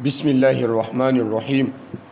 بسم الله الرحمن الرحيم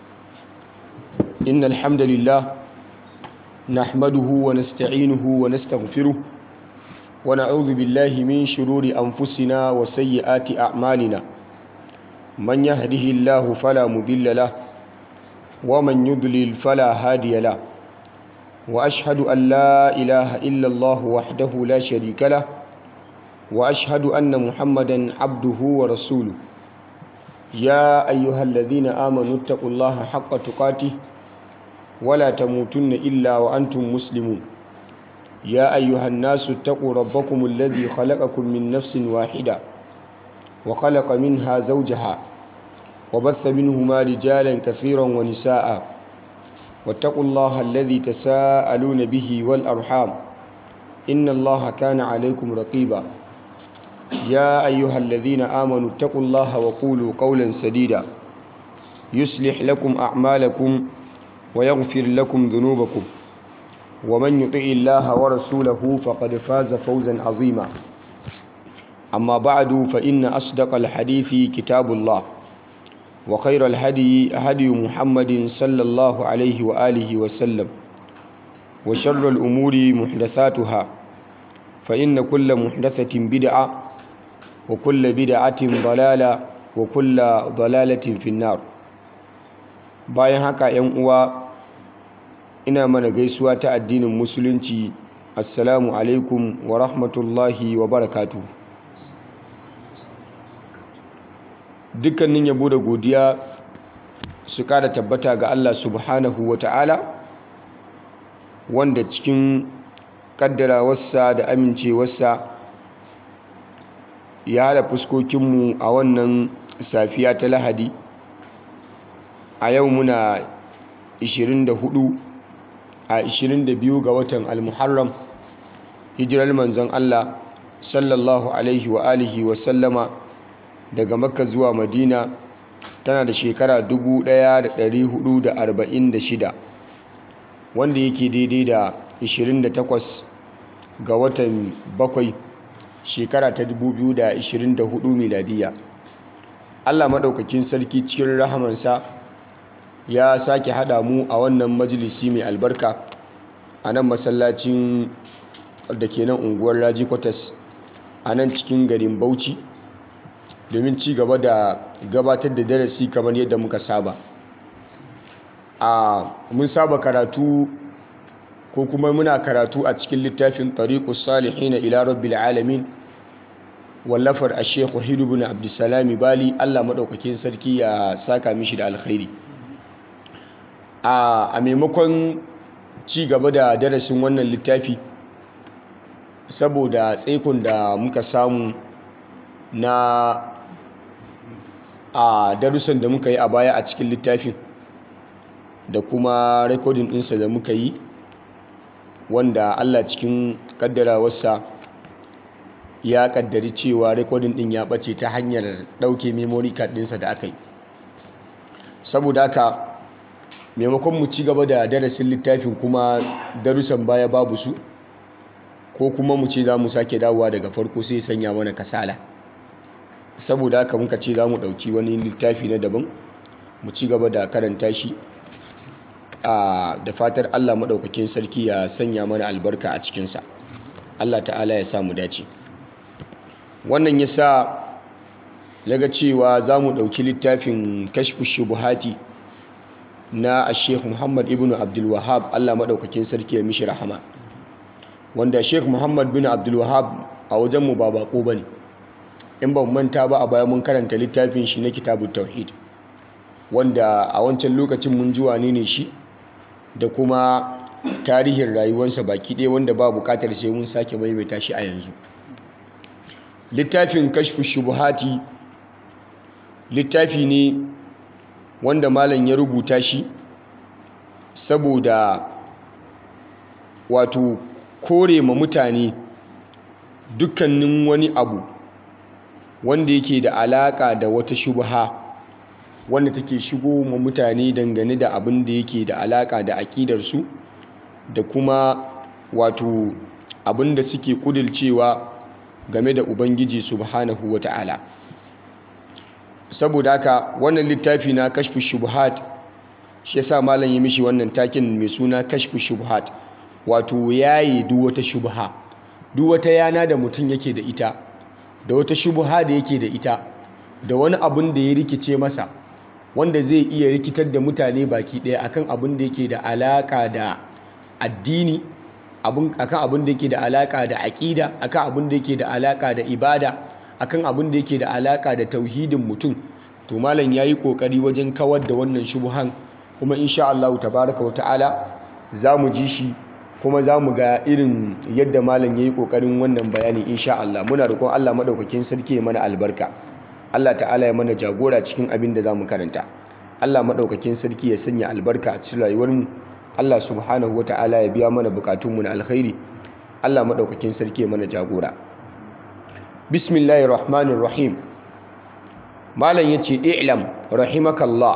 إن الحمد لله نحمده ونستعينه ونستغفره ونعوذ بالله من شرور أنفسنا وسيئات أعمالنا من يهده الله فلا مضل له ومن يضلل فلا هادي له وأشهد أن لا إله إلا الله وحده لا شريك له وأشهد أن محمدا عبده ورسوله يا أيها الذين آمنوا اتقوا الله حق تقاته ولا تموتن إلا وأنتم مسلمون يا أيها الناس اتقوا ربكم الذي خلقكم من نفس واحدة وخلق منها زوجها وبث منهما رجالا كثيرا ونساء واتقوا الله الذي تساءلون به والأرحام إن الله كان عليكم رقيبا يا أيها الذين آمنوا اتقوا الله وقولوا قولا سديدا يصلح لكم أعمالكم ويغفر لكم ذنوبكم ومن يطع الله ورسوله فقد فاز فوزا عظيما أما بعد فإن أصدق الحديث كتاب الله وخير الهدي هدي محمد صلى الله عليه وآله وسلم وشر الأمور محدثاتها فإن كل محدثة بدعة وكل بدعة ضلالة وكل ضلالة في النار bayan haka ‘yan uwa ina mana gaisuwa ta addinin musulunci assalamu alaikum wa rahmatullahi wa barakatu dukkanin yabo da godiya su kada tabbata ga Allah subhanahu wa ta'ala wanda cikin kaddarawarsa da amincewarsa ya haɗa fuskokinmu a wannan safiya ta lahadi a yau muna 24 a 22 ga watan almuharram hijirar manzon Allah sallallahu alaihi wa alihi wa sallama daga makka zuwa madina tana da shekara 1446 wanda yake daidai da 28 ga watan bakwai shekara ta 2024 miladiya Allah maɗaukakin sarki cikin rahamansa ya sake haɗa mu a wannan majalisi mai albarka a nan masallacin da ke nan unguwar raji kwatas a nan cikin garin bauchi domin ci gaba da gabatar da darasi kamar yadda muka saba a mun saba karatu ko kuma muna karatu a cikin littafin tariqus salihin ila rabbil alamin wallafar ash-shaykh wahid ibn abdussalam bali Allah madaukakin sarki ya saka mishi da alkhairi a maimakon ci gaba da darasin wannan littafi saboda tsaikon da muka samu na a darussan da muka yi a baya a cikin littafin da kuma rekodin ɗinsa da muka yi wanda Allah cikin kaddarawarsa ya kaddari cewa rekodin ɗin ya ɓace ta hanyar ɗauke memory card ɗinsa da aka yi saboda haka maimakon mu ci gaba da darasin littafin kuma darussan baya babu su ko kuma mu ce za mu sake dawowa daga farko sai sanya mana kasala saboda haka muka ce za mu ɗauki wani littafi na daban mu ci gaba da karanta shi da fatar allah maɗaukakin sarki ya sanya mana albarka a cikinsa allah ta'ala ya samu dace wannan ya sa laga cewa za mu ɗauki littafin kashfu shubuhati na sheikh muhammad ibn abdulwahab allah maɗaukakin sarki ya mishi rahama wanda sheikh muhammad bin abdulwahab a wajenmu ba bako ba ne in ba manta ba a baya mun karanta littafin shi na kitabu tauhid wanda a wancan lokacin mun ji wane ne shi da kuma tarihin rayuwarsa baki ɗaya wanda ba buƙatar sai mun sake maimaita shi a yanzu littafin kashfu shubuhati littafi ne wanda malam ya rubuta shi saboda wato kore ma mutane dukkanin wani abu wanda yake da alaka da wata shubha wanda take shigo ma mutane dangane da abin da yake da alaka da aƙidarsu da kuma wato abin da suke kudilcewa game da ubangiji subhanahu wa ta'ala saboda haka wannan littafi na kashfu shubuhat shi yasa malam ya mishi wannan takin mai suna kashfu shubuhat wato yayi duk wata shubha duk wata yana da mutum yake da ita da wata shubha da yake da ita da wani abun da ya rikice masa wanda zai iya rikitar da mutane baki ɗaya akan abin da yake da alaka da addini akan abin da yake da alaka da aƙida akan abin da yake da alaka da ibada akan abin da yake da alaka da tauhidin mutum to malam yayi kokari wajen kawar da wannan shubuhan kuma insha Allah tabaraka wata'ala zamu ji shi kuma zamu ga irin yadda malam yayi kokarin wannan bayani insha Allah muna roƙon Allah madaukakin sarki ya mana albarka Allah ta'ala ya mana jagora cikin abin da zamu karanta Allah madaukakin sarki ya sanya albarka a cikin rayuwarmu Allah subhanahu wata'ala ya biya mana bukatunmu na alkhairi Allah madaukakin sarki ya mana jagora bismillahir rahmanir rahim malam yace i'lam rahimakallah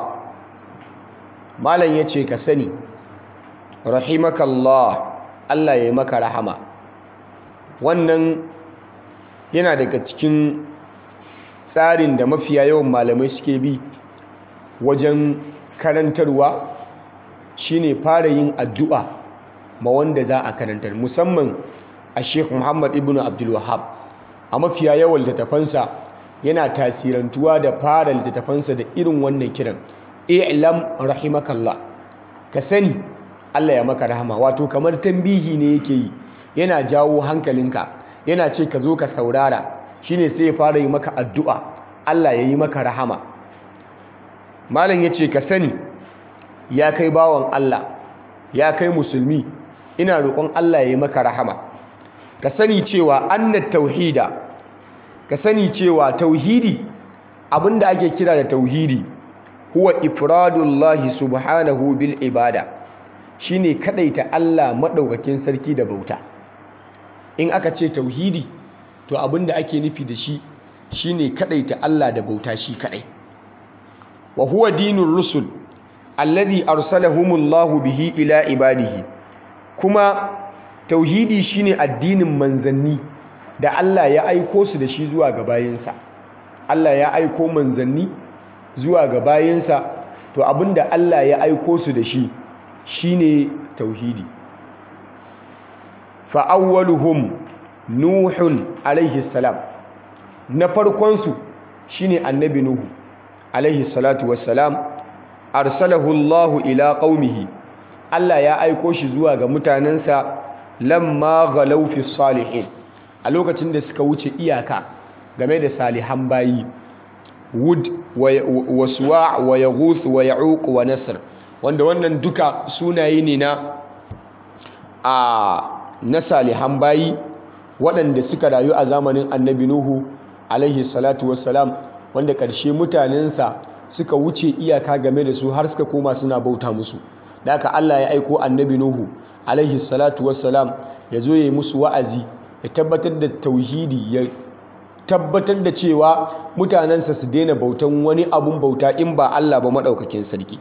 malam yace ka sani rahimakallah Allah ya yi maka rahama wannan yana daga cikin tsarin da mafiya yawan malamai suke bi wajen karantarwa shine fara yin addu'a ma wanda za a karantar musamman a Sheikh Muhammad ibn Abdul Wahhab a mafiya yawan littattafansa yana tasirantuwa da fara littattafansa da irin wannan kiran i'lam rahimakallah ka sani Allah ya maka rahama wato kamar tambihi ne yake yi yana jawo hankalinka yana ce ka zo ka saurara shine sai ya fara yi maka addu'a Allah ya yi maka rahama malam ya ce ka sani ya kai bawan Allah ya kai musulmi ina roƙon Allah ya yi maka rahama ka sani cewa annat tauhida ka sani cewa tauhidi abinda ake kira da tauhidi huwa ifradullahi subhanahu bil ibada shine kadaita Allah madaukakin sarki da bauta in aka ce tauhidi to abinda ake nufi da shi shine kadaita Allah da bauta shi kadai wa huwa dinur rusul alladhi arsalahumullahu bihi ila ibadihi kuma tauhidi shine addinin manzanni da Allah ya aiko su da shi zuwa ga bayinsa Allah ya aiko manzanni zuwa ga bayinsa to abinda Allah ya aiko su da shi shine tauhidi fa awwaluhum nuhun alaihi salam na farkon su shine annabi nuhu alaihi salatu wassalam arsalahu Allah ila qaumihi Allah ya aiko shi zuwa ga mutanensa lamma ghalaw fi salihin a lokacin da suka wuce iyaka game da salihan bayi wud wa suwa wa yaghuth wa ya'uq wa nasr wanda wannan duka sunaye ne na a na salihan bayi waɗanda suka rayu a zamanin annabi nuhu alaihi salatu wassalam wanda ƙarshe mutanensa suka wuce iyaka game da su har suka koma suna bauta musu da aka Allah ya aiko annabi nuhu alaihi salatu wassalam ya zo ya yi musu wa'azi ya tabbatar da tauhidi ya tabbatar da cewa mutanensa su daina bautan wani abun bauta in ba Allah ba maɗaukakin sarki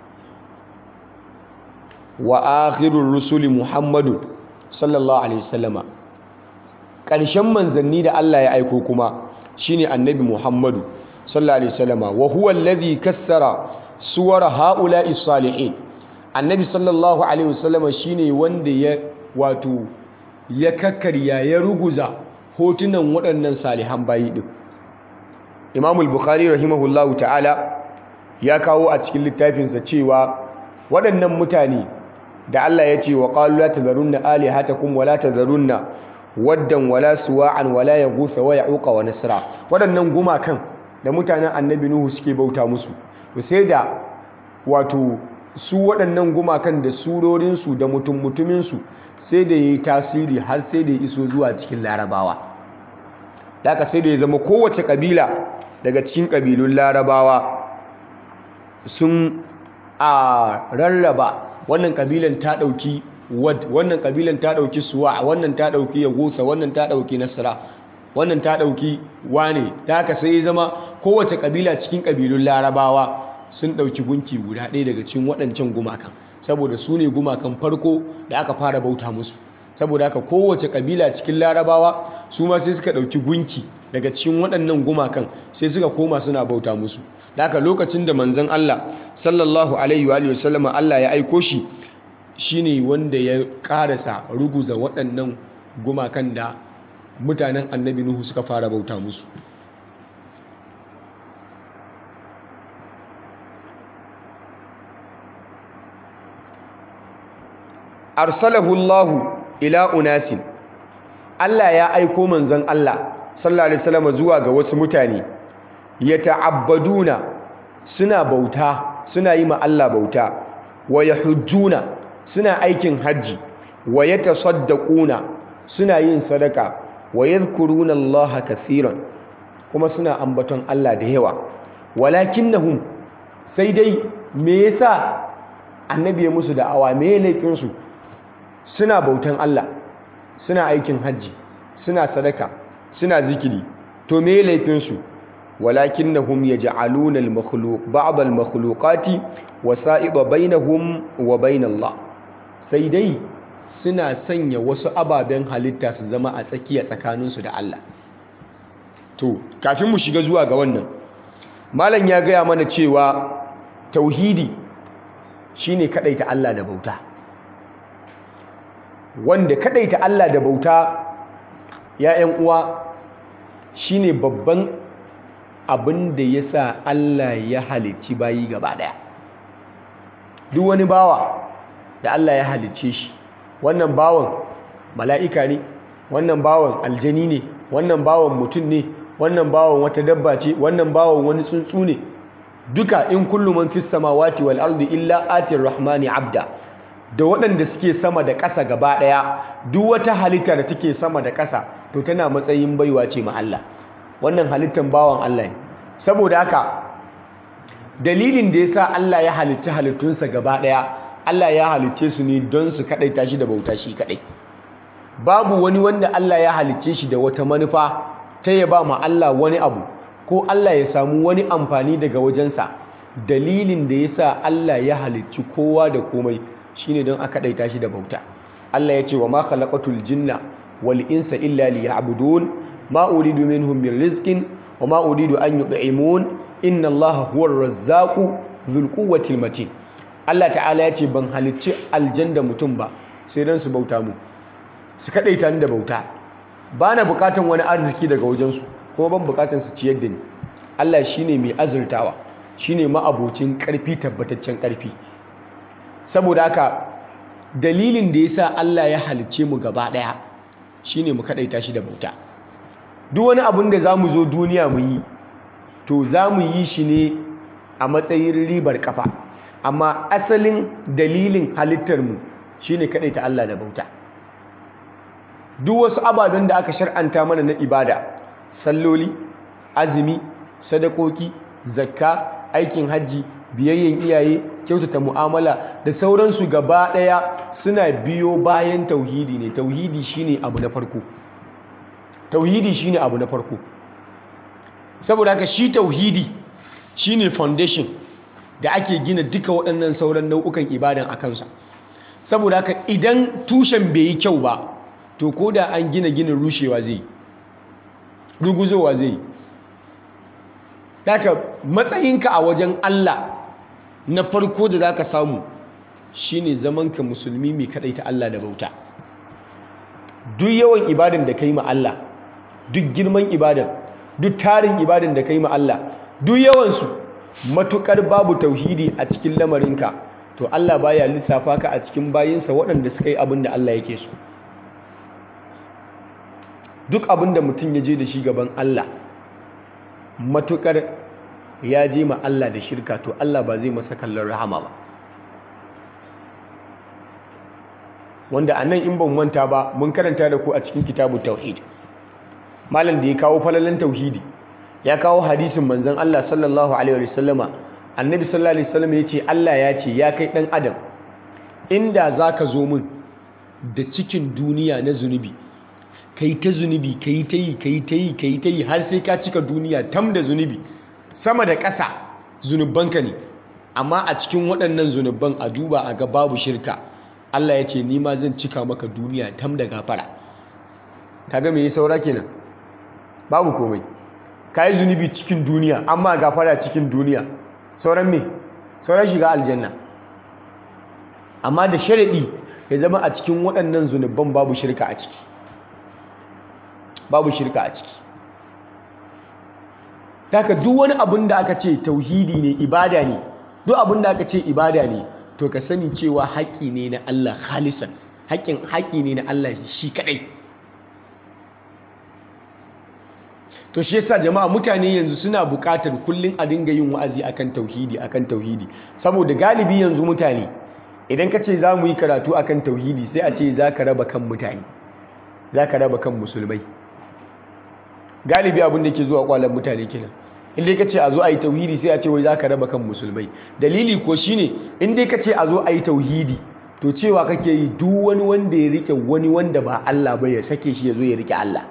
wa akhirur rusuli muhammadu sallallahu alaihi wasallama ƙarshen manzanni da Allah ya aiko kuma shine annabi muhammadu sallallahu alaihi wasallama wa huwa alladhi kassara suwar haula'i salihin annabi sallallahu alaihi wasallama shine wanda ya wato ya kakkarya ya ruguza hotunan waɗannan salihan bayi din imamul bukhari rahimahullahu ta'ala ya kawo a cikin littafinsa cewa waɗannan mutane da Allah ya ce wa qalu la tazarunna alihatakum wa la tazarunna waddan wala suwa'an wala yaghutha wa ya'uqa wa nasra waɗannan gumakan da mutanen annabi nuhu suke bauta musu to sai da wato su waɗannan gumakan da surorinsu da mutum mutuminsu sai da yayi tasiri har sai da ya iso zuwa cikin larabawa daga sai da ya zama kowace kabila daga cikin kabilun larabawa sun a rarraba wannan kabilan ta ɗauki wad wannan kabilan ta ɗauki suwa wannan ta ɗauki yagusa wannan ta ɗauki nasara wannan ta ɗauki wane ta haka sai zama kowace kabila cikin kabilun larabawa sun ɗauki gunki guda ɗaya daga cikin waɗancan gumakan saboda su ne gumakan farko da aka fara bauta musu saboda haka kowace kabila cikin larabawa su ma sai suka ɗauki gunki daga cikin waɗannan gumakan sai suka koma suna bauta musu da haka lokacin da manzon Allah sallallahu alaihi wa sallama Allah ya aiko shi shine wanda ya karasa ruguza waɗannan gumakan da mutanen annabi Nuhu suka fara bauta musu arsalahu Allahu ila unasin Allah ya aiko manzon Allah sallallahu alaihi wasallam zuwa ga wasu mutane yata'abbaduna suna bauta suna yi ma Allah bauta wa yahujjuna suna aikin haji wa yatasaddaquna suna yin sadaka wa yadhkuruna Allah kathiran kuma suna ambaton Allah da yawa walakinnahum sai dai me yasa annabi ya musu da'awa me laifin su suna bautan Allah suna aikin hajji suna sadaka suna zikiri to me laifinsu walakinnahum yaj'aluna al-makhluq ba'd al-makhluqati wasa'ida bainahum wa bain Allah sai dai suna sanya wasu ababen halitta su zama a tsakiya tsakaninsu da Allah to kafin mu shiga zuwa ga wannan malam ya gaya mana cewa tauhidi shine kadaita Allah da bauta wanda kadaita Allah da bauta ya ‘yan uwa shine babban abin da ya sa Allah ya halicci bayi gaba ɗaya duk wani bawa da Allah ya halicce shi wannan bawan mala'ika ne wannan bawan aljani ne wannan bawan mutum ne wannan bawan wata dabba ce wannan bawan wani tsuntsu ne duka in kullum man fis samawati wal ardi illa atir rahmani abda da waɗanda suke sama da ƙasa gaba ɗaya duk wata halitta da take sama da ƙasa to tana matsayin baiwa ce ma Allah wannan halittan bawan Allah ne saboda haka dalilin da yasa Allah ya halitta halittunsa gaba ɗaya Allah ya halicce su ne don su kaɗaita shi da bauta shi kaɗai babu wani wanda Allah ya halicce shi da wata manufa ta ya ba ma Allah wani abu ko Allah ya samu wani amfani daga wajensa dalilin da yasa Allah ya halicci kowa da komai shine don aka daita shi da bauta Allah ya ce wa ma khalaqatul jinna wal insa illa liya'budun ma uridu minhum min rizqin wa ma uridu an yut'imun inna Allaha huwar razzaqu dhul quwwatil matin Allah ta'ala ya ce ban halicci aljanda mutum ba sai don su bauta mu su kadaita ni da bauta bana bukatan wani arziki daga wajensu kuma ban bukatan su ciyar da ni Allah shine mai azurtawa shine ma'abocin karfi tabbataccen karfi saboda haka dalilin da yasa Allah ya halicce mu gaba daya shine mu kadaita shi da bauta duk wani abun da zamu zo duniya mu yi to zamu yi shi ne a matsayin ribar kafa amma asalin dalilin halittar mu shine kadaita Allah da bauta duk wasu ababen da aka shar'anta mana na ibada salloli azumi sadakoki zakka aikin hajji biyayyen iyaye kyautata mu'amala da sauransu gaba ɗaya suna biyo bayan tauhidi ne tauhidi shine abu na farko tauhidi shine abu na farko saboda haka shi tauhidi shine foundation da ake gina duka waɗannan sauran nau'ukan ibadan a kansa saboda haka idan tushen bai yi kyau ba to ko da an gina ginin rushewa zai ruguzowa zai daga matsayinka a wajen Allah na farko da zaka samu shine zamanka musulmi mai ta Allah da bauta duk yawan ibadan da kai ma Allah duk girman ibadan duk tarin ibadan da kai ma Allah duk yawansu matukar babu tauhidi a cikin lamarinka to Allah baya lissafa ka a cikin bayinsa waɗanda suka yi abin da Allah yake so duk abin da mutum ya je da shi gaban Allah matukar ya je ma Allah da shirka to Allah ba zai masa kallon rahama ba wanda a nan in ban manta ba mun karanta da ku a cikin kitabu tauhid malam da ya kawo falalan tauhidi ya kawo hadisin manzon Allah sallallahu alaihi wasallama annabi sallallahu alaihi wasallam ya ce Allah ya ce ya kai dan adam inda zaka zo min da cikin duniya na zunubi kai ta zunubi kai ta yi kai ta yi kai ta yi har sai ka cika duniya tam da zunubi sama da ƙasa zunubanka ne amma a cikin waɗannan zunuban a duba a ga babu shirka Allah ya ce ni ma zan cika maka duniya tam da gafara kaga me yi saura kenan babu komai ka yi zunubi cikin duniya amma gafara cikin duniya sauran me sauran shiga aljanna amma da sharaɗi ya zama a cikin waɗannan zunuban babu shirka a ciki babu shirka a ciki taka duk wani abin da aka ce tauhidi ne ibada ne duk abin da aka ce ibada ne to ka sani cewa haƙƙi ne na Allah khalisan haƙƙin haƙƙi ne na Allah shi kaɗai to shi yasa jama'a mutane yanzu suna buƙatar kullum a dinga yin wa'azi akan tauhidi akan tauhidi saboda galibi yanzu mutane idan ka ce za mu yi karatu akan tauhidi sai a ce za ka raba kan mutane za ka raba kan musulmai galibi abin da ke zuwa kwalan mutane kenan in dai ka ce a zo a yi tauhidi sai a ce wai za ka raba kan musulmai dalili ko shine in dai ka ce a zo a yi tauhidi to cewa kake yi duk wani wanda ya rike wani wanda ba Allah ba ya sake shi ya zo ya rike Allah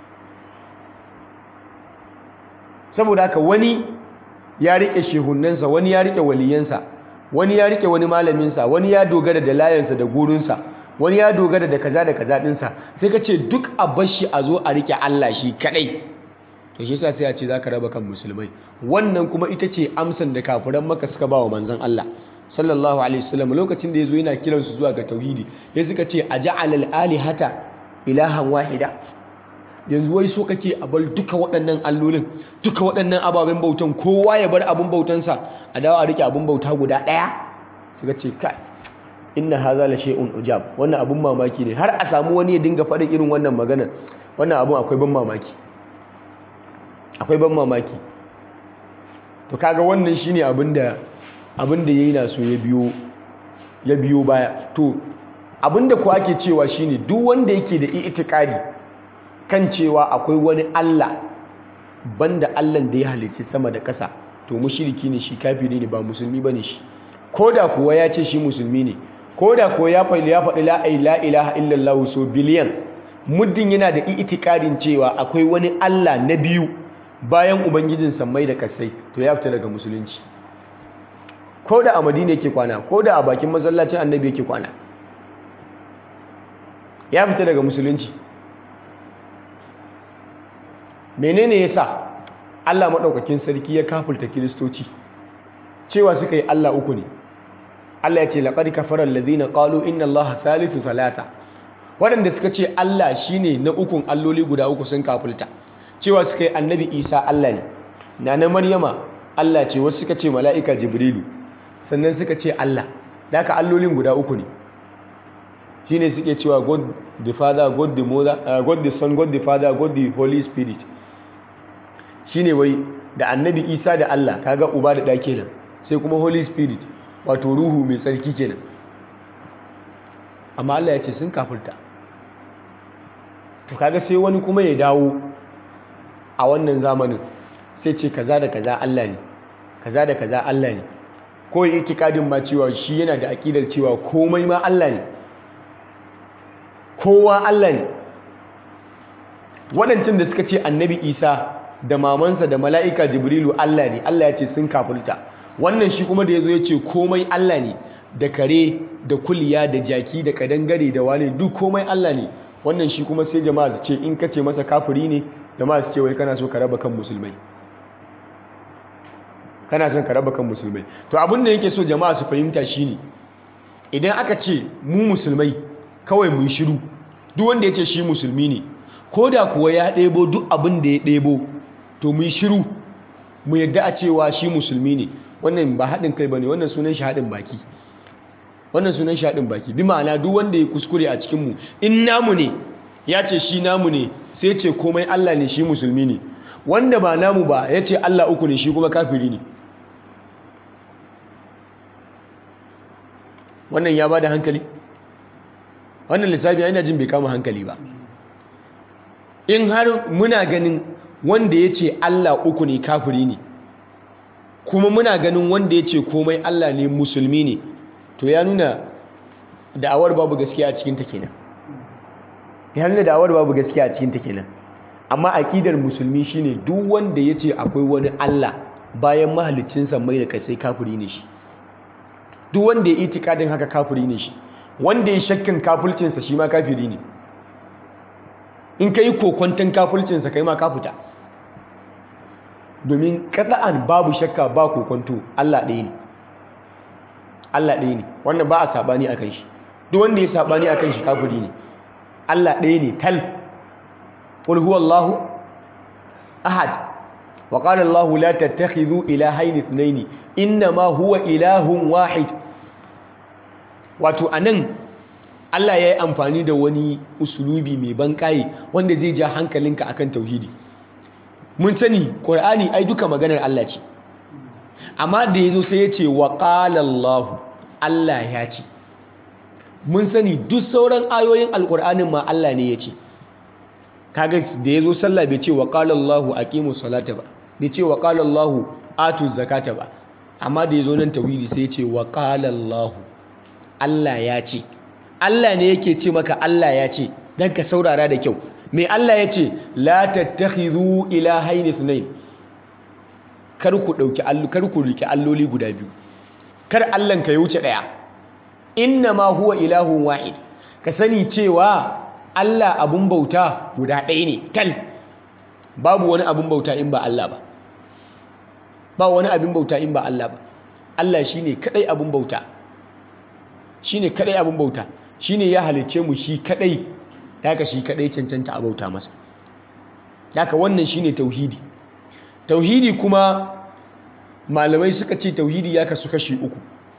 saboda haka wani ya rike shehunansa wani ya rike waliyansa wani ya rike wani malaminsa wani ya dogara da layansa da gurinsa wani ya dogara da kaza da kaza dinsa sai ka ce duk a bashi a zo a rike Allah shi kadai to shi yasa sai a ce zaka raba kan musulmai wannan kuma ita ce amsan da kafiran maka suka ba wa manzon Allah sallallahu alaihi wasallam lokacin da yazo yana kiran su zuwa ga tauhidi ya suka ce aja'alal alihata ilahan wahida yanzu wai so kake a bar duka waɗannan allolin duka waɗannan ababen bautan kowa ya bar abin bautansa a dawo a rike abin bauta guda ɗaya suka ce kai inna haza la shay'un ujab wannan abun mamaki ne har a samu wani ya dinga faɗin irin wannan magana wannan abun akwai ban mamaki akwai ban mamaki to kaga wannan shine abin da abin da yayi na so ya biyo ya biyo baya to abin da ku ake cewa shine duk wanda yake da itikadi kan cewa akwai wani Allah banda Allah da ya halicci sama da ƙasa to mushriki ne shi kafiri ne ba musulmi bane shi koda kuwa ya ce shi musulmi ne koda kuwa ya faɗi ya faɗi la ilaha illallah so biliyan muddin yana da itikadin cewa akwai wani Allah na biyu bayan ubangijin sammai da kasai to ya fita daga musulunci koda a madina yake kwana koda a bakin masallacin annabi yake kwana ya fita daga musulunci menene yasa Allah maɗaukakin sarki ya kafulta kiristoci cewa suka yi Allah uku ne Allah ya ce laqad kafara alladhina qalu inna Allaha thalithu thalatha waɗanda suka ce Allah shine na ukun alloli guda uku sun kafulta cewa suka yi annabi Isa Allah ne nana Maryama Allah ce wasu suka ce mala'ika Jibrilu sannan suka ce Allah da haka allolin guda uku ne shine suke cewa God the Father God the Mother uh, God the Son God the Father God the Holy Spirit shine wai da annabi Isa da Allah kaga uba da ɗa kenan sai kuma Holy Spirit wato ruhu mai tsarki kenan amma Allah ya ce sun kafirta to kaga sai wani kuma ya dawo a wannan zamanin sai ce kaza da kaza Allah ne kaza da kaza Allah ne ko yi itikadin ma cewa shi yana da aƙidar cewa komai ma Allah ne kowa Allah ne waɗancan da suka ce annabi isa da mamansa da mala'ika jibrilu Allah ne Allah ya ce sun kafulta wannan shi kuma da ya zo ya ce komai Allah ne da kare da kuliya da jaki da kadangare da wane duk komai Allah ne wannan shi kuma sai jama'a su ce in ka ce masa kafiri ne jama'a su ce wai kana so ka raba kan musulmai kana son ka raba kan musulmai to abin da yake so jama'a su fahimta shine idan aka ce mu musulmai kawai mun shiru duk wanda ya ce shi musulmi ne ko da kuwa ya ɗebo duk abin da ya ɗebo to mun shiru mu yadda a cewa shi musulmi ne wannan ba haɗin kai ba ne wannan sunan shi haɗin baki wannan sunan shi haɗin baki bi ma'ana duk wanda ya kuskure a cikinmu in namu ne ya ce shi namu ne sai ce komai Allah ne shi musulmi ne wanda ba namu ba ya ce Allah uku ne shi kuma kafiri ne wannan ya ba da hankali wannan lissafi yana jin bai kama hankali ba in har muna ganin wanda ya ce Allah uku ne kafiri ne kuma muna ganin wanda ya ce komai Allah ne musulmi ne to ya nuna da'awar babu gaskiya a cikinta kenan ya nuna da'awar babu gaskiya a cikinta kenan amma aƙidar musulmi shine duk wanda ya ce akwai wani Allah bayan mahalicinsa mai da kai kafiri ne shi duk wanda ya itikadin haka kafiri ne shi wanda ya shakkan kafulcinsa shi ma kafiri ne in ka yi kokwanton kafulcinsa kai ma kafuta domin qat'an babu shakka ba kokonto Allah ɗaya ne Allah ɗaya ne wannan ba a sabani akan shi duk wanda ya sabani akan shi kafiri ne Allah ɗaya ne tal qul huwallahu ahad wa qala Allah la tattakhidhu ilahayn ithnayn inma huwa ilahun wahid wato anan Allah ya yi amfani da wani usulubi mai banƙaye wanda zai ja hankalinka akan tauhidi mun sani ƙur'ani ai duka maganar Allah ce amma da ya zo sai ya ce wa Allah Allah ya ce mun sani duk sauran ayoyin alƙur'anin ma Allah ne ya ce kaga da ya zo sallah bai ce wa Allah aqimu salata ba bai ce wa Allah atu zakata ba amma da ya zo nan tauhidi sai ya ce wa Allah Allah ya ce Allah ne yake ce maka Allah ya ce dan ka saurara da kyau me Allah ya ce la tattakhidhu ilahayn ithnayn kar ku dauki allu kar ku riki alloli guda biyu kar Allahn ka ya wuce daya inna ma huwa ilahun wahid ka sani cewa Allah abun bauta guda ɗaya ne tal babu wani abun bauta in ba Allah ba ba wani abin bauta in ba Allah ba Allah shine kadai abun bauta shine kadai abun bauta shine ya halicce mu shi kadai haka shi kadai cancanta a bauta masa haka wannan shine tauhidi tauhidi kuma malamai suka ce tauhidi ya kasu kashi uku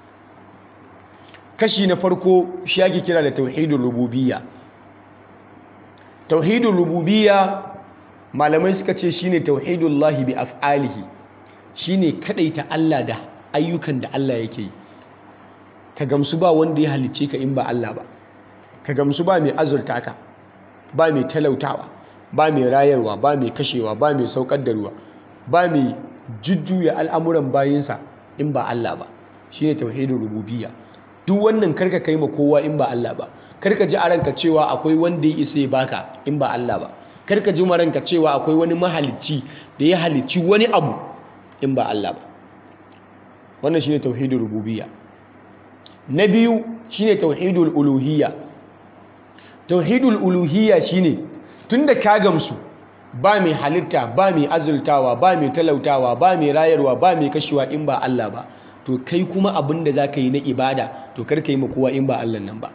kashi na farko shi ake kira da tauhidul rububiyya tauhidul rububiyya malamai suka ce shine tauhidullahi bi af'alihi shine kadaita Allah da ayyukan da Allah yake yi ka gamsu ba wanda ya halicce ka in ba Allah ba ka gamsu ba mai azurta ka ba mai talautawa ba mai rayarwa ba mai kashewa ba mai saukar da ruwa ba mai jujjuya al'amuran bayinsa in ba Allah ba shi ne tauhidin rububiyya duk wannan karka kai ma kowa in ba Allah ba karka ji a ranka cewa akwai wanda ya isa ya baka in ba Allah ba karka ji ma ranka cewa akwai wani mahalicci da ya halicci wani abu in ba Allah ba wannan shine tauhidin rububiyya na biyu shine tauhidul uluhiyya tauhidul uluhiyya shine tunda ka gamsu ba mai halitta ba mai azultawa ba mai talautawa ba mai rayarwa ba mai kashewa in ba Allah ba to kai kuma abin da zaka yi na ibada to kar ka yi ma kowa in ba Allah nan ba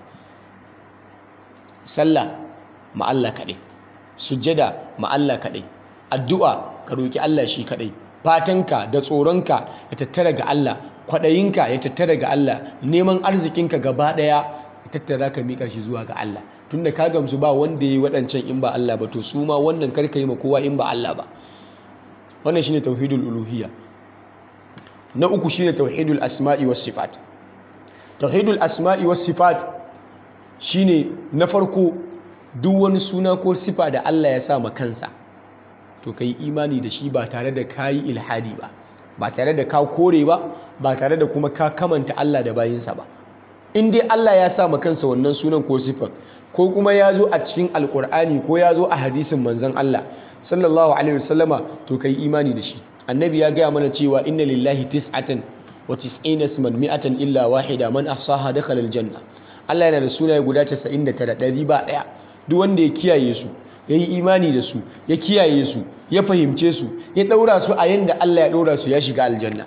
sallah ma Allah kaɗai sujjada ma Allah kaɗai addu'a ka roki Allah shi kaɗai fatanka da tsoronka ya tattara ga Allah kwaɗayinka ya tattara ga Allah neman arzikinka gaba ɗaya ya tattara ka miƙa shi zuwa ga Allah tunda ka gamsu ba wanda ya yi waɗancan in ba Allah ba to su ma wannan karka yi ma kowa in ba Allah ba wannan shine tauhidul uluhiyya na uku shine tauhidul asma'i was sifat tauhidul asma'i was sifat shine na farko duk wani suna ko sifa da Allah ya sa ma kansa to kai imani da shi ba tare da kayi ilhadi ba ba tare da ka kore ba ba tare da kuma ka kamanta Allah da bayinsa ba in dai Allah ya sa ma kansa wannan sunan ko sifar ko kuma ya zo a cikin alkur'ani ko ya zo a hadisin manzon Allah sallallahu alaihi wasallama to kai imani da shi annabi ya gaya mana cewa inna lillahi tis'atan wa tis'ina isman mi'atan illa wahida man ahsaha dakhala aljanna Allah yana da sunaye guda 99 ɗari ba ɗaya duk wanda ya kiyaye su ya yi imani da su ya kiyaye su ya fahimce su ya ɗaura su a yanda Allah ya ɗaura su ya shiga aljanna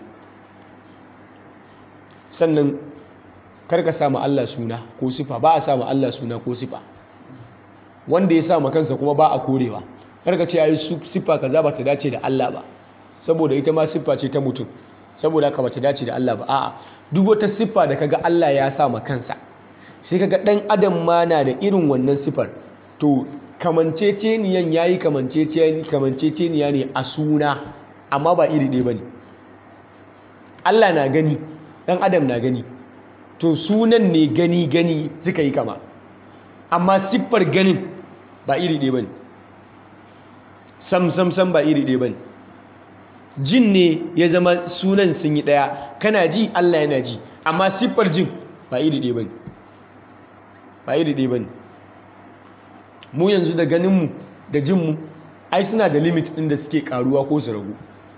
sannan karka samu Allah suna ko sifa ba a samu Allah suna ko sifa wanda ya samu kansa kuma ba a korewa karka ce ayi sifa kaza ba ta dace da Allah ba saboda ita ma siffa ce ta mutum saboda haka ba ta dace da Allah ba a'a duk wata siffa da kaga Allah ya samu kansa sai kaga dan adam ma na da irin wannan siffar to kamanceceniyan yayi kamanceceniya ne a suna amma ba iri ɗaya bane Allah na gani dan adam na gani to sunan ne gani gani suka yi kama amma siffar ganin ba iri ɗaya bane sam sam sam ba iri ɗaya bane jin ne ya zama sunan sun yi ɗaya kana ji Allah yana ji amma siffar jin ba iri ɗaya bane ba iri ɗaya bane mu yanzu da ganinmu da jinmu ai suna da limit ɗin da suke karuwa ko su ragu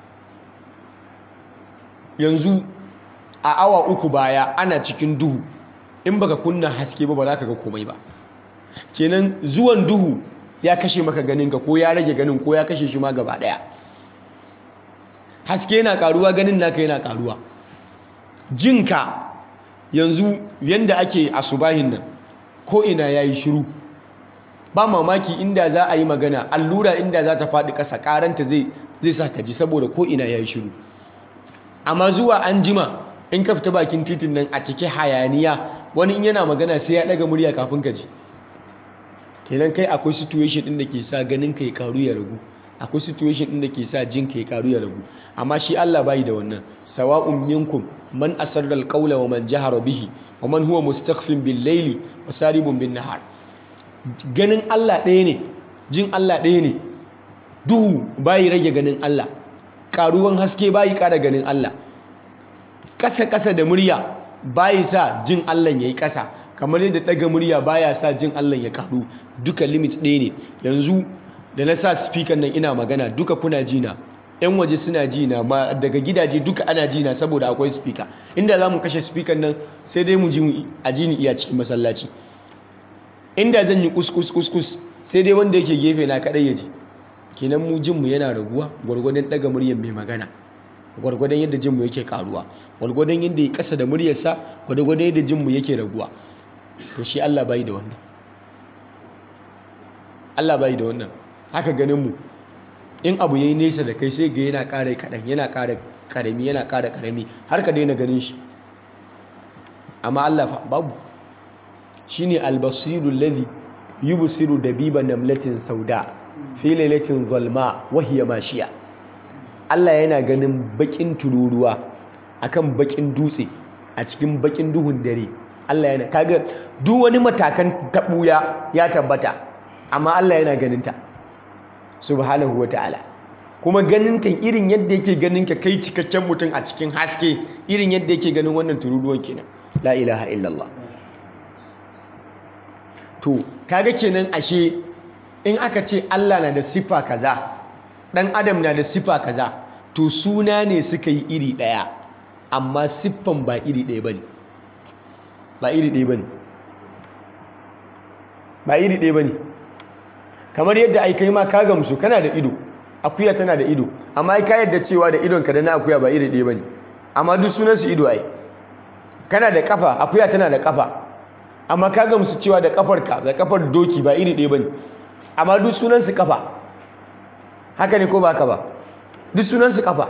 yanzu a awa uku baya ana cikin duhu in baka kunna haske ba ba za ka ga komai ba kenan zuwan duhu ya kashe maka ganinka ko ya rage ganin ko ya kashe shi ma gaba daya haske yana karuwa ganin naka yana karuwa jinka yanzu yanda ake asubahin nan ko ina yayi shiru ba mamaki inda za a yi magana allura inda za ta faɗi ƙasa ƙaranta zai zai sa ka ji saboda ko ina yayi shiru amma zuwa an jima in ka fita bakin titin nan a cike hayaniya wani in yana magana sai ya ɗaga murya kafin ka ji kenan kai akwai situation ɗin da ke sa ganin ka ya karu ya ragu akwai situation ɗin da ke sa jin ka ya karu ya ragu amma shi Allah bai da wannan sawa'un minkum man asarra alqawla wa man jahara bihi wa man huwa mustakhfin bil layli wa saribun bin nahar ganin Allah ɗaya ne jin Allah ɗaya ne duhu bayi rage ganin Allah karuwan haske bayi ƙara ganin Allah ƙasa-ƙasa da murya bayi sa jin Allah ya yi ƙasa kamar yadda ɗaga murya baya sa jin Allah ya karu duka limit ɗaya ne yanzu da na sa speaker nan ina magana duka kuna jina yan waje suna jina ma daga gidaje duka ana jina saboda akwai speaker inda za mu kashe speaker nan sai dai mu ji a jini iya cikin masallaci inda zan yi kuskus kuskus sai dai wanda yake gefe na kaɗai ya ji kenan mu jinmu yana raguwa gwargwadon ɗaga muryar mai magana gwargwadon yadda jinmu yake karuwa gwargwadon yadda ya kasa da muryarsa gwargwadon yadda jinmu yake raguwa to shi Allah bai da wannan Allah bai da wannan haka ganin mu in abu yayi nesa da kai sai ga yana ƙara kaɗan yana ƙara ƙarami yana ƙara ƙarami har ka daina ganin shi amma Allah fa babu shine albasiru alladhi yubsiru dabiba namlatin sauda fi lailatin zalma wa hiya mashiya Allah yana ganin bakin tururuwa akan bakin dutse a cikin bakin duhun dare Allah yana kaga duk wani matakan tabuya ya tabbata amma Allah yana ganin ta subhanahu wataala kuma ganin ta irin yadda yake ganin ka kai cikakken mutum a cikin haske irin yadda yake ganin wannan tururuwan kenan la ilaha illallah to kaga kenan ashe in aka ce Allah na da sifa kaza dan adam na da sifa kaza to suna ne suka yi iri daya amma siffan ba iri daya bane ba iri daya bane ba iri daya bane kamar yadda ai kai ma ka gamsu kana da ido akuya tana da ido amma ai ka yadda cewa da idon ka da na akuya ba iri daya bane amma duk sunan su ido ai kana da kafa akuya tana da kafa amma ka gamsu cewa da kafarka da kafar doki ba iri ɗaya bane amma duk sunansu kafa haka ne ko ba haka ba duk sunansu kafa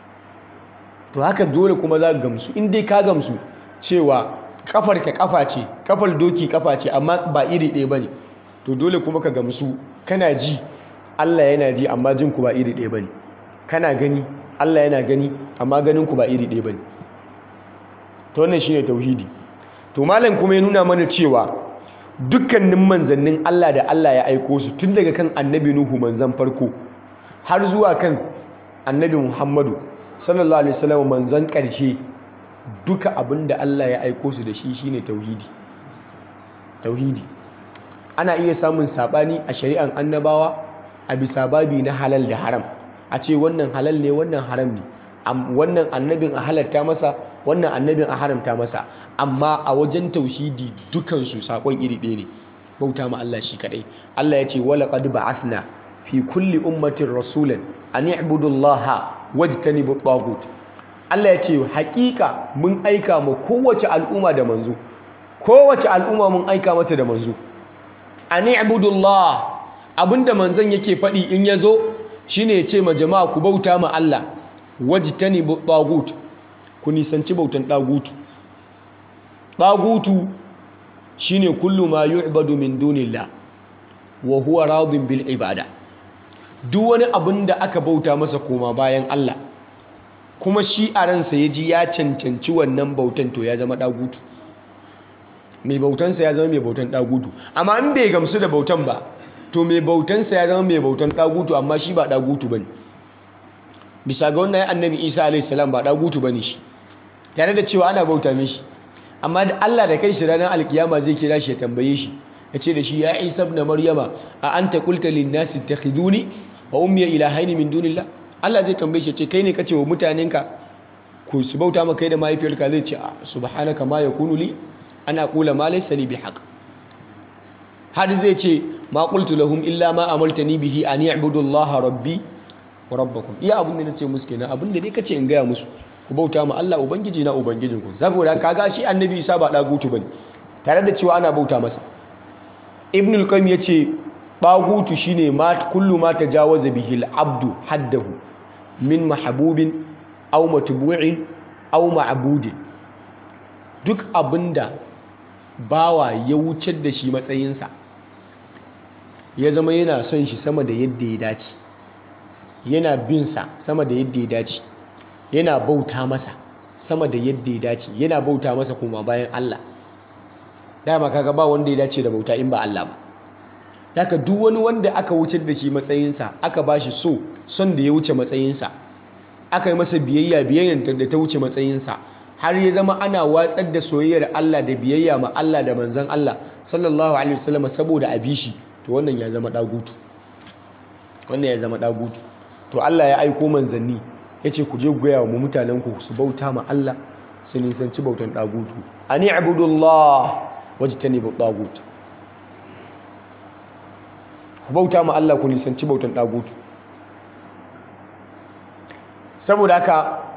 to haka dole kuma za ka gamsu in dai ka gamsu cewa kafarka kafa ce kafar doki kafa ce amma ba iri ɗaya bane to dole kuma ka gamsu kana ji Allah yana ji amma jin ku ba iri ɗaya bane kana gani Allah yana gani amma ganin ku ba iri ɗaya bane to wannan shine tauhidi to malam kuma ya nuna mana cewa dukkanin manzannin Allah da Allah ya aiko su tun daga kan annabi Nuhu manzan farko har zuwa kan annabi Muhammadu sallallahu alaihi wasallam manzan ƙarshe duka abin da Allah ya aiko su da shi shine tauhidi tauhidi ana iya samun sabani a shari'an annabawa a bisa babi na halal da haram a ce wannan halal ne wannan haram ne wannan annabin a halatta masa wannan annabin a haramta masa amma a wajen tauhidi dukansu sakon iri ɗaya ne bauta ma Allah shi kadai Allah ya ce wala qad ba'athna fi kulli ummatin rasulan an i'budu Allah wajtanibu tagut Allah ya ce hakika mun aika ma kowace al'umma da manzo kowace al'umma mun aika mata da manzo an i'budu Allah abinda manzon yake faɗi in yazo shine ya ce ma jama'a ku bauta ma Allah wajtanibu tagut ku nisanci bautan ɗagutu ɗagutu shine kullu ma yu'badu min dunillah wa huwa radin bil ibada duk wani abin da aka bauta masa koma bayan Allah kuma shi a ransa ya ji ya cancanci wannan bautan to ya zama ɗagutu mai bautansa ya zama mai bautan ɗagutu amma in bai gamsu da bautan ba to mai bautansa ya zama mai bautan ɗagutu amma shi ba ɗagutu ba ne bisa ga wannan annabi isa alaihi salam ba ɗagutu ba ne shi tare da cewa ana bauta mishi amma da Allah da kai shi ranar alkiyama zai kira shi ya tambaye shi ya ce da shi ya isa ibn maryama a anta qulta lin nasi ittakhiduni wa ummi ilahaini min dunillah Allah zai tambaye shi ya ce kai ne kace wa mutanenka ku su bauta maka kai da mahaifiyarka zai ce subhanaka ma yakunu li ana qula ma laysa li bihaq har zai ce ma qultu lahum illa ma amartani bihi an ya'budu allaha rabbi wa rabbakum iya abin da nace musu kenan abin da dai kace in gaya musu ku bauta ma Allah ubangiji na ubangijinku saboda kaga shi annabi Isa ba dagutu bane tare da cewa ana bauta masa ibn al-qayyim yace dagutu shine ma kullu ma tajawaza bihi al-abdu haddahu min mahbubin aw matbu'in aw ma'budin duk abinda bawa ya wucar da shi matsayinsa ya zama yana son shi sama da yadda ya dace yana bin sa sama da yadda ya dace yana bauta masa sama da yadda ya dace yana bauta masa kuma bayan Allah dama kaga ba wanda ya dace da bauta in ba Allah ba daga duk wani wanda aka wucar da shi matsayinsa aka ba shi so son da ya wuce matsayinsa aka yi masa biyayya biyayyar da ta wuce matsayinsa har ya zama ana watsar da soyayyar Allah da biyayya ma Allah da manzon Allah sallallahu alaihi wasallam saboda a bi shi to wannan ya zama dagutu wannan ya zama dagutu to Allah ya aiko manzanni yace ku je ku gaya wa mutanen ku su bauta ma Allah su nisanci bautan dagutu ani ibudullah wajtanibu dagut ku bauta ma Allah ku nisanci bautan dagutu saboda haka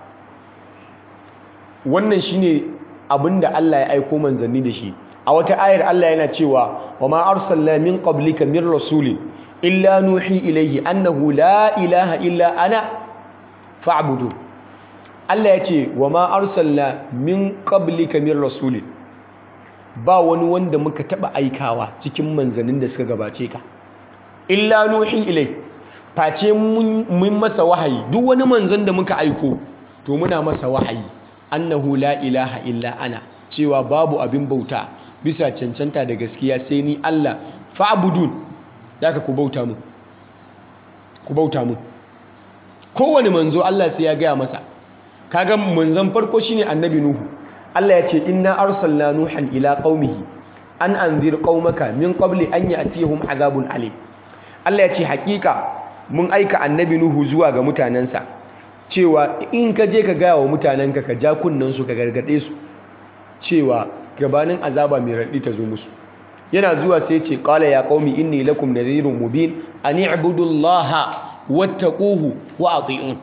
wannan shine abinda Allah ya aiko manzanni da shi a wata ayar Allah yana cewa wa ma arsalna min qablika min rasulin illa nuhi ilayhi annahu la ilaha illa ana fa'budu Allah ya ce wa ma arsalna min qablika min rasulin ba wani wanda muka taba aikawa cikin manzannin da suka gabace ka illa nuhi ilayhi face mun masa wahayi duk wani manzon da muka aiko to muna masa wahayi annahu la ilaha illa ana cewa babu abin bauta bisa cancanta da gaskiya sai ni Allah fa'budun daga ku bauta mu ku bauta mu kowane manzo Allah sai ya gaya masa kaga manzon farko shine annabi nuhu Allah ya ce inna arsalna nuhan ila qaumihi an anzir qaumaka min qabli an ya'tihum azabun alim Allah ya ce hakika mun aika annabi nuhu zuwa ga mutanensa cewa in ka je ka gaya wa mutanenka ka ja su ka gargaɗe su cewa gabanin azaba mai raɗi ta zo musu yana zuwa sai ce ƙala ya ƙaumi inni lakum nadhirun mubin an i'budullaha wattaquhu wa ati'un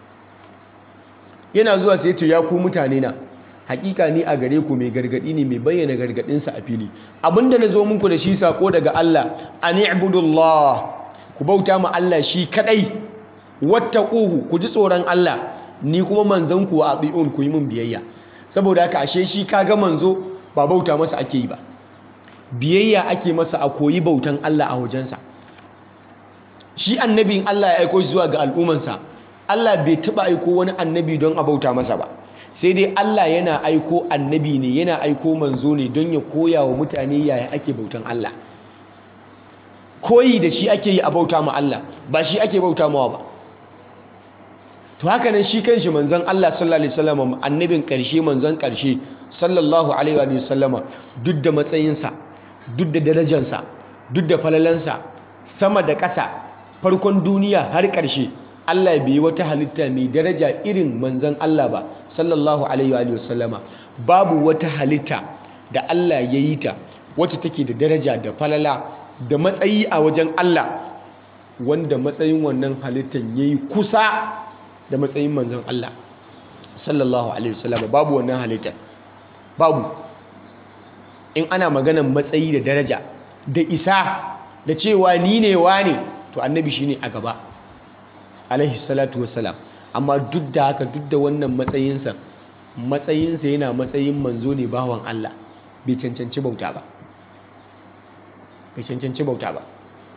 yana zuwa sai ce ya ku mutane na hakika ni a gare ku mai gargadi ne mai bayyana gargadinsa a fili abinda na zo muku da shi sako daga Allah an i'budullah ku bauta ma Allah shi kadai wattaquhu ku ji tsoron Allah ni kuma manzon ku wa ati'un ku yi min biyayya saboda haka ashe shi kaga manzo ba bauta masa ake yi ba biyayya ake masa a koyi bautan Allah a wajensa shi annabin Allah ya aiko shi zuwa ga al'ummansa Allah bai taba aiko wani annabi don a bauta masa ba sai dai Allah yana aiko annabi ne yana aiko manzo ne don ya koya wa mutane yaya ake bautan Allah koyi da shi ake yi a bauta ma Allah ba shi ake bauta mawa ba to haka nan shi kanshi manzon Allah sallallahu alaihi wasallam annabin karshe manzon karshe sallallahu alaihi wa sallama duk da matsayinsa duk da darajarsa duk da falalansa sama da ƙasa farkon duniya har ƙarshe Allah bai wata halitta mai daraja irin manzon Allah ba sallallahu alaihi wa sallama babu wata halitta da Allah ya yi ta wacce take da daraja da falala da matsayi a wajen Allah wanda matsayin wannan halittan yayi kusa da matsayin manzon Allah sallallahu alaihi wasallam babu wannan halitta babu in ana maganan matsayi da daraja da isa da cewa ni ne wane to annabi shine a gaba alaihi salatu wassalam amma duk da haka duk da wannan matsayinsa matsayinsa yana matsayin manzo ne bawan Allah bai cancanci bauta ba bai cancanci bauta ba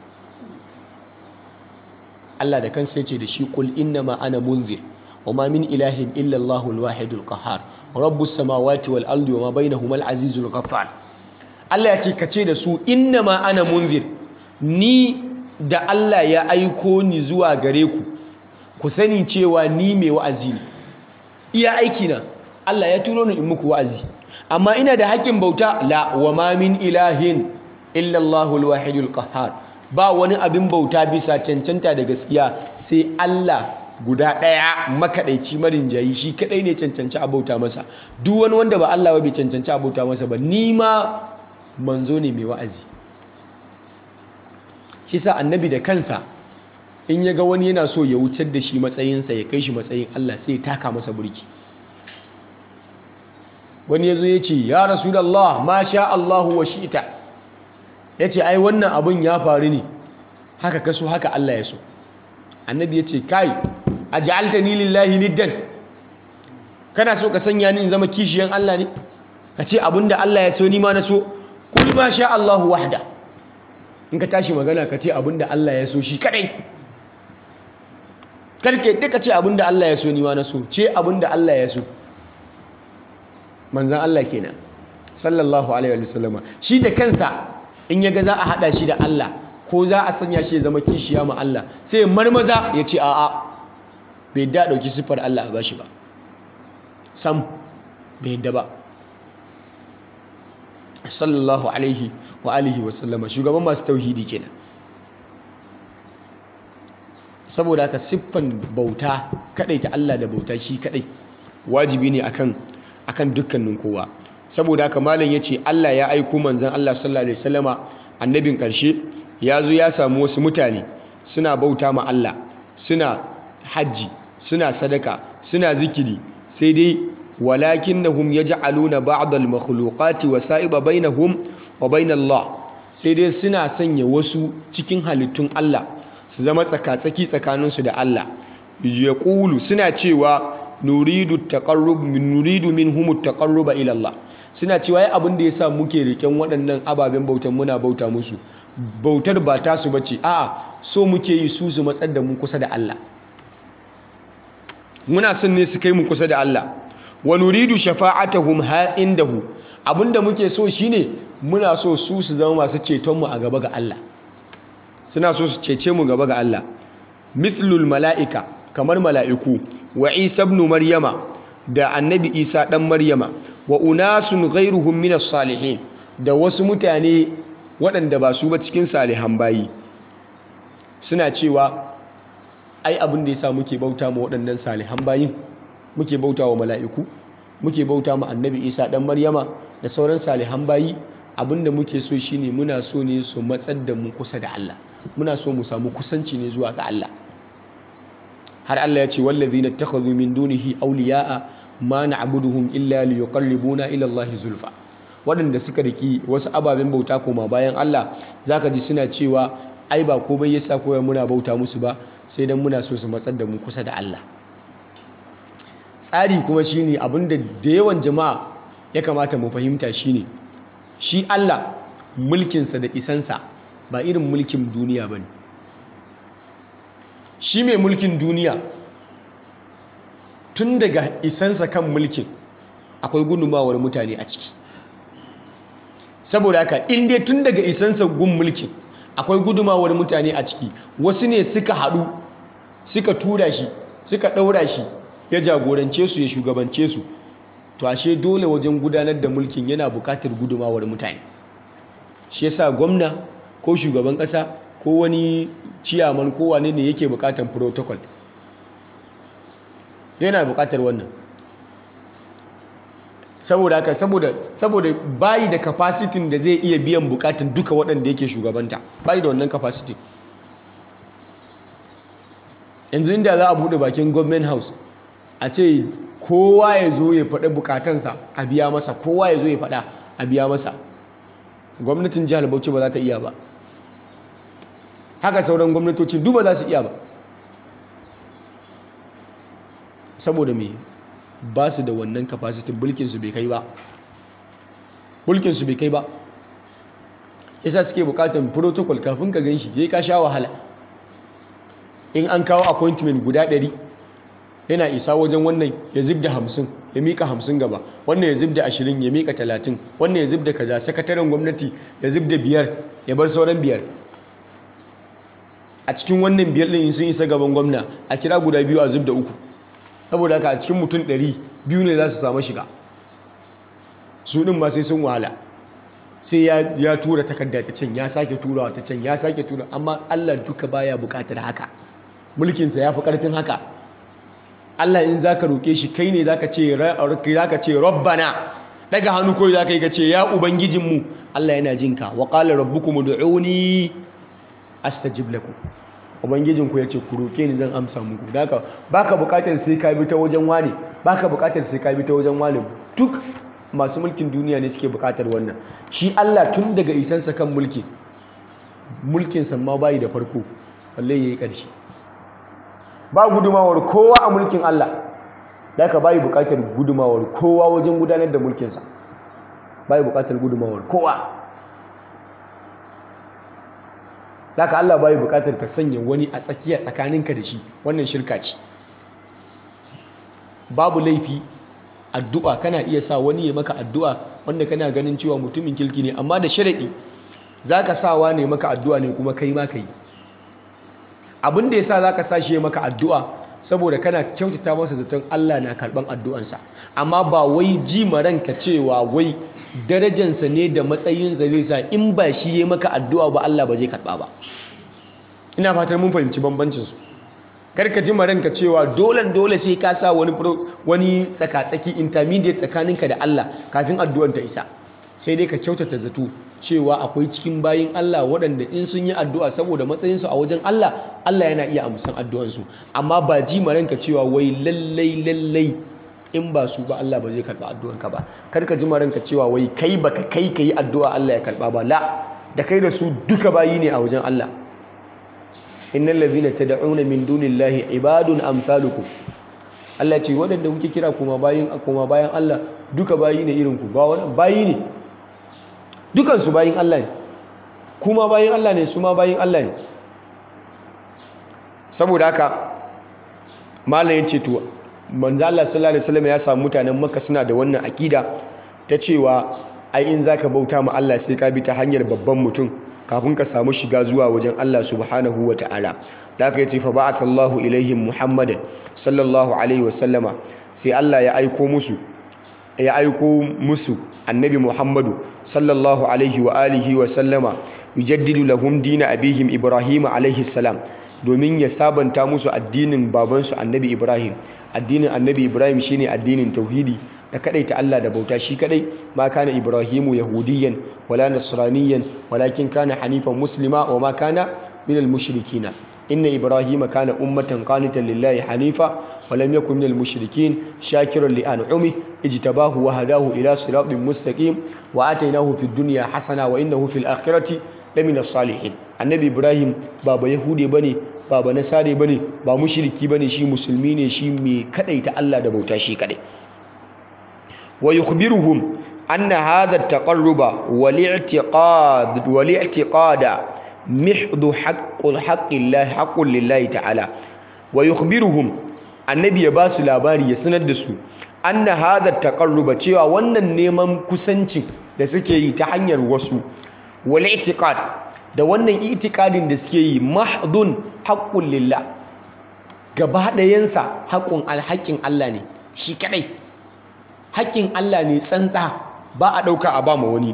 Allah da kansa yace da shi qul innama ana munzir wama min ilahin illa Allahul wahidul qahhar rabbus samawati wal ardi wama bainahuma al azizul ghaffar Allah yace kace da su innama ana munzir ni da Allah ya aiko ni zuwa gare ku ku sani cewa ni mai wa'azi ne iya aiki na Allah ya turo ni in muku wa'azi amma ina da haƙƙin bauta la wama min ilahin illa Allahul wahidul qahhar ba wani abin bauta bisa cancanta da gaskiya sai Allah guda ɗaya makaɗaici marin jayi shi kaɗai ne cancanci a bauta masa duk wani wanda ba Allah ba bai cancanci a bauta masa ba ni ma manzo ne mai wa'azi shi sa annabi da kansa in ya ga wani yana so ya wucar da shi matsayinsa ya kai shi matsayin Allah sai ya taka masa burki wani ya zo ya ce ya rasulallah ma sha Allahu wa shi'ta ya ce ai wannan abin ya faru ne haka kaso haka Allah ya so annabi ya ce kai a ja'alta ni lillahi niddan kana so ka sanya ni in zama kishiyan Allah ne ka ce abinda Allah ya so ni ma na so kul ma sha Allahu wahda in ka tashi magana ka ce abinda Allah ya so shi kadai karke duka ce abinda Allah ya so ni ma na so ce abinda Allah ya so manzan Allah kenan sallallahu alaihi wa sallama shi da kansa in yaga za a hada shi da Allah ko za a sanya shi ya zama kishiya ma Allah sai marmaza ya ce a'a bai da dauki siffar Allah a bashi ba sam bai yadda ba sallallahu alaihi wa alihi wa sallama shugaban masu tauhidi kenan saboda haka siffan bauta kadai ta Allah da bauta shi kadai wajibi ne akan akan dukkanin kowa saboda haka malam yace Allah ya aiko manzon Allah sallallahu alaihi wasallama annabin karshe ya zo ya samu wasu mutane suna bauta ma Allah suna hajji suna sadaka suna zikiri sai dai walakinnahum yaj'aluna ba'd al-makhluqati wasa'iba bainahum wa bain Allah sai dai suna sanya wasu cikin halittun Allah su zama tsakatsaki tsakaninsu da Allah yaqulu suna cewa nuridu taqarrub min nuridu minhum at-taqarruba ila Allah suna cewa ai abin da yasa muke riken waɗannan ababen bautan muna bauta musu bautar ba ta su bace a'a so muke yi su su matsar da mu kusa da Allah muna son ne su kai mu kusa da Allah wa nuridu shafa'atahum ha indahu abinda muke so shine muna so su su zama masu ceton mu a gaba ga Allah suna so su cece mu gaba ga Allah mithlul mala'ika kamar mala'iku wa Isa ibn Maryama da annabi Isa dan Maryama wa unasun ghairuhum minas salihin da wasu mutane waɗanda ba su ba cikin salihan bayi suna cewa ai abin da yasa muke bauta ma waɗannan salihan bayin muke bauta wa mala'iku muke bauta ma annabi Isa dan Maryama da sauran salihan bayi abinda muke so shine muna so ne su matsar da mu kusa da Allah muna so mu samu kusanci ne zuwa ga Allah har Allah ya ce wallazina takhadhu min dunihi awliya'a ma na'buduhum illa liyuqarribuna ila Allah zulfa waɗanda suka riki wasu ababen bauta koma bayan Allah zaka ji suna cewa ai ba komai yasa koyar muna bauta musu ba sai dan muna so su matsar da mu kusa da Allah tsari kuma shine abinda da yawan jama'a ya kamata mu fahimta shine shi Allah mulkinsa da isansa ba irin mulkin duniya bane shi mai mulkin duniya tun daga isansa kan mulkin akwai gudunmawar mutane a ciki saboda haka inda tun daga isansa gun mulkin akwai gudunmawar mutane a ciki wasu ne suka haɗu suka tura shi suka ɗaura shi ya jagorance su ya shugabance su to ashe dole wajen gudanar da mulkin yana buƙatar gudunmawar mutane shi yasa gwamna ko shugaban ƙasa ko wani ciyaman ko wane ne yake buƙatar protocol yana buƙatar wannan saboda haka saboda saboda bayi da capacity da zai iya biyan bukatun duka waɗanda yake shugabanta bayi da wannan capacity yanzu inda za a buɗe bakin government house a ce kowa ya zo ya faɗi bukatansa a biya masa kowa ya zo ya faɗa a biya masa gwamnatin jihar bauchi ba za ta iya ba haka sauran gwamnatocin duba za su iya ba saboda me ba su da wannan capacity bulkinsu bai kai ba bulkinsu bai kai ba yasa suke bukatan protocol kafin ka ganshi sai ka sha wahala in an kawo appointment guda ɗari yana isa wajen wannan ya zib da hamsin ya mika hamsin gaba wannan ya zib da ashirin ya mika talatin wannan ya zib da kaza sakataren gwamnati ya zib da biyar ya bar sauran biyar a cikin wannan biyar ɗin sun isa gaban gwamna a kira guda biyu a zib da uku saboda haka a cikin mutum ɗari biyu ne za su samu shiga su ɗin ma sai sun wahala sai ya tura takarda ta can ya sake turawa ta can ya sake tura amma Allah duka baya buƙatar haka mulkinsa ya fi ƙarfin haka Allah in za ka roƙe shi kai ne za ka ce rabbana daga hannu kawai za ka yi ka ce ya ubangijinmu Allah yana jinka wa ƙala rabbukum ud'uni astajib lakum ubangijinku ya ce ku roke ni zan amsa muku da haka baka bukatar sai ka bi ta wajen wane baka bukatar sai ka bi ta wajen wane duk masu mulkin duniya ne suke bukatar wannan shi Allah tun daga isansa kan mulki mulkin sa ma bayi da farko balle yayi ƙarshe ba gudumawar kowa a mulkin Allah da haka bayi bukatar gudumawar kowa wajen gudanar da mulkin sa bayi bukatar gudumawar kowa da haka Allah bayi bukatar ka sanya wani a tsakiya tsakaninka da shi wannan shirka ce babu laifi addu'a kana iya sa wani ya maka addu'a wanda kana ganin cewa mutumin kirki ne amma da sharaɗi za ka sawa ne maka addu'a ne kuma kai ma ka yi abin da ya sa za ka sa shi ya maka addu'a saboda kana kyautata masa zaton Allah na karɓan addu'ansa amma ba wai ji ranka cewa wai darajansa ne da matsayinsa zai sa in ba shi ya maka addu'a ba Allah ba zai karɓa ba ina fatar mun fahimci bambancinsu karka ji ranka cewa dole dole sai ka sa wani wani tsaka-tsaki intermediate tsakaninka da Allah kafin addu'ar ta isa sai dai ka kyautata zato cewa akwai cikin bayin Allah waɗanda in sun yi addu'a saboda matsayinsu a wajen Allah Allah yana iya amsan addu'ansu amma ba ji ranka cewa wai lallai lallai in ba su ba Allah ba zai karɓa addu'anka ba karka ji ranka cewa wai kai baka kai ka yi addu'a Allah ya karɓa ba la da kai da su duka bayi ne a wajen Allah innal ladhina tad'una min dunillahi ibadun amsalukum Allah ce waɗanda kuke kira kuma bayin kuma bayan Allah duka bayi ne irin ku ba wannan bayi ne dukan su bayin Allah ne kuma bayin Allah ne su ma bayin Allah ne saboda haka malam yace to manzo Allah sallallahu alaihi wasallam ya samu mutanen Makka suna da wannan akida ta cewa ai in zaka bauta ma Allah sai ka bi ta hanyar babban mutum kafin ka samu shiga zuwa wajen Allah subhanahu wa ta'ala da aka yi ce fa ba'atha Allahu ilaihim Muhammadan sallallahu alaihi wa sallama sai Allah ya aiko musu ya aiko musu annabi Muhammadu sallallahu alaihi wa alihi wa sallama yujaddidu lahum dina abihim Ibrahim alaihi salam domin ya sabanta musu addinin babansu annabi Ibrahim addinin annabi Ibrahim shine addinin tauhidi da kadai ta Allah da bauta shi kadai ma kana ibrahimu yahudiyan wala nasraniyan walakin kana hanifan muslima wa ma kana minal mushrikina inna ibrahima kana ummatan qanitan lillahi hanifa wa lam yakun minal mushrikin shakiran li an'ami ijtabahu wa hadahu ila siratin mustaqim wa atainahu fid dunya hasana wa innahu fil akhirati lamina salihin annabi ibrahim baba yahude bane baba nasare bane ba mushriki bane shi musulmi ne shi mai kadaita Allah da bauta shi kadai ويخبرهم أن هذا التقرب والاعتقاد والاعتقاد محض حق الحق الله حق لله تعالى ويخبرهم النبي يباس labari ya sanar da su anna hadha taqarruba cewa wannan neman kusanci da suke yi ta hanyar wasu wal i'tiqad da wannan i'tiqadin da suke yi mahdun haqqul lillah gaba ɗayansa haƙƙun alhaƙin Allah ne shi kadai haƙƙin Allah ne tsantsa ba a ɗauka a ba ma wani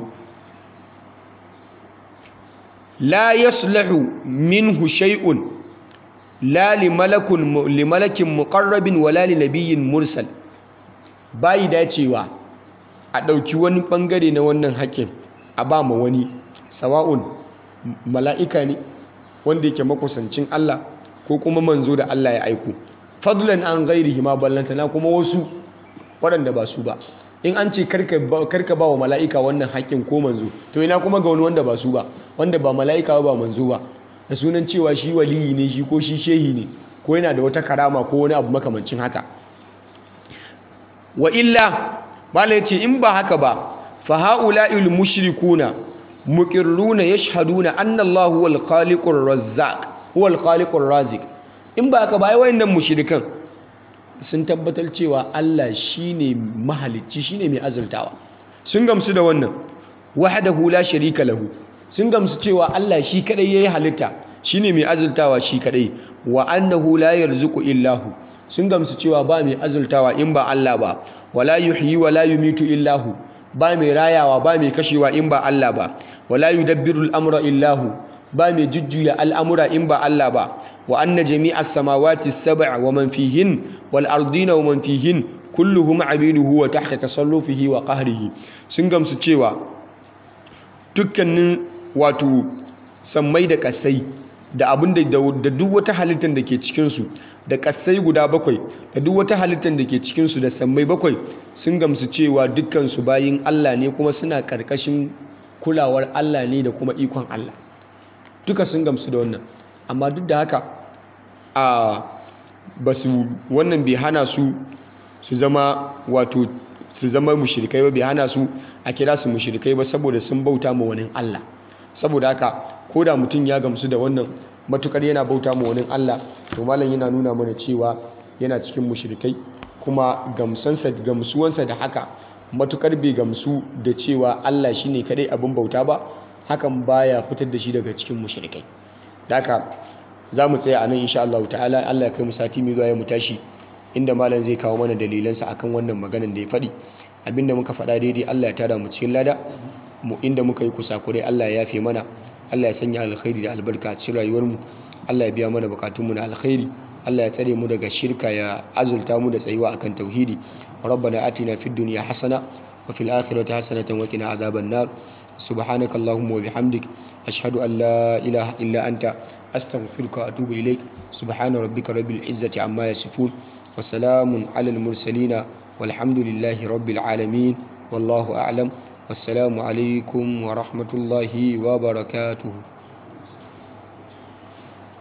la yaslahu minhu shay'un la li malakin muqarrabin wala li nabiyyin mursal bayi dacewa a ɗauki wani ɓangare na wannan haƙƙin a ba ma wani sawa'un mala'ika ne wanda yake makusancin Allah ko kuma manzo da Allah ya aiko fadlan an ghairihi ma ballantana kuma wasu waɗanda ba su ba in an ce karka ba wa mala'ika wannan haƙƙin ko manzo to ina kuma ga wani wanda ba su ba wanda ba mala'ika ba manzo ba da sunan cewa shi waliyi ne shi ko shi shehi ne ko yana da wata karama ko wani abu makamancin haka wa illa mala yace in ba haka ba fa haula'il mushrikuna muqirruna yashhaduna anna Allah huwal khaliqur razzaq huwal khaliqur raziq in ba haka ba ai wayannan mushrikan sun tabbatar cewa Allah shine mahalicci shine mai azurtawa sun gamsu da wannan wahdahu la sharika lahu sun gamsu cewa Allah shi kadai yayi halitta shine mai azurtawa shi kadai wa annahu la yarzuqu illahu sun gamsu cewa ba mai azurtawa in ba Allah ba wala yuhyi wala yumitu illahu ba mai rayawa ba mai kashewa in ba Allah ba wala yudabbiru al-amra illahu ba mai jujjuya al'amura in ba Allah ba wa anna jami'as samawati as-sab'a wa man fihin wal ardina wa man fihin kulluhum abiduhu wa tahta tasallufihi wa qahrihi sun gamsu cewa dukkanin wato sammai da kasai da abin da da duk wata halittar da ke cikinsu da ƙasai guda bakwai da duk wata halittar da ke cikinsu da sammai bakwai sun gamsu cewa dukkansu bayin Allah ne kuma suna ƙarƙashin kulawar Allah ne da kuma ikon Allah duka sun gamsu da wannan amma duk da haka a ba su wannan bai hana su su zama wato su zama mushrikai ba bai hana su a kira su mushrikai ba saboda sun bauta ma wani Allah saboda haka ko da mutum ya gamsu da wannan matukar yana bauta ma wani Allah to malam yana nuna mana cewa yana cikin mushrikai kuma gamsansa gamsuwansa da haka matukar bai gamsu da cewa Allah shine kadai abin bauta ba hakan baya fitar da shi daga cikin mushrikai da haka za mu tsaya a nan insha Allah ta'ala Allah ya kai mu sati mai zuwa ya mu tashi inda malam zai kawo mana dalilansa akan wannan maganan da ya faɗi abinda muka faɗa daidai Allah ya tada mu cikin lada mu inda muka yi kusakurai Allah ya yafe mana Allah ya sanya alkhairi da albarka a cikin rayuwar mu Allah ya biya mana bukatunmu na alkhairi Allah ya tsare mu daga shirka ya azulta mu da tsayuwa akan tauhidi rabbana atina fid dunya hasana wa fil akhirati hasanatan wa qina azaban nar subhanaka allahumma wa bihamdik ashhadu an la ilaha illa anta astaghfiruka wa atubu ilaik subhana rabbika rabbil izzati amma yasifun wa salamun alal mursalin walhamdulillahi rabbil alamin wallahu a'lam wassalamu alaikum wa rahmatullahi wa barakatuhu